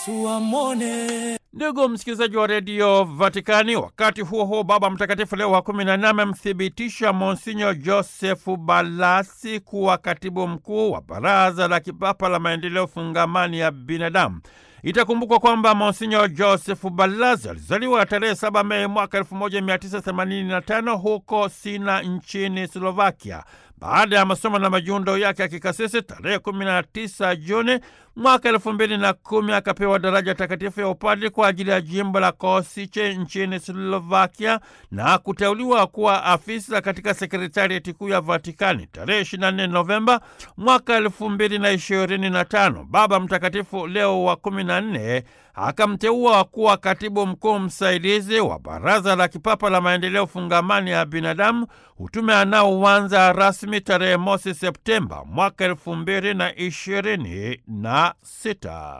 tuamone. Ndugu msikilizaji wa redio Vatikani, wakati huo huo, Baba Mtakatifu Leo wa kumi na nne amemthibitisha Monsinyo Josefu Balasi kuwa katibu mkuu wa Baraza la Kipapa la Maendeleo Fungamani ya Binadamu. Itakumbukwa kwamba Monsinyo Josefu Balasi alizaliwa tarehe 7 Mei mwaka 1985 huko Sina nchini Slovakia. Baada ya masomo na majiundo yake ya kikasisi tarehe 19 Juni mwaka elfu mbili na kumi akapewa daraja takatifu ya upadri kwa ajili ya jimbo la Kosice nchini Slovakia na kuteuliwa kuwa afisa katika sekretarieti kuu ya Vatikani tarehe 24 Novemba mwaka elfu mbili na ishirini na tano. Baba Mtakatifu Leo wa kumi na nne akamteua kuwa katibu mkuu msaidizi wa Baraza la Kipapa la Maendeleo Fungamani ya Binadamu, utume anaoanza rasmi tarehe mosi Septemba mwaka elfu mbili na ishirini na sita.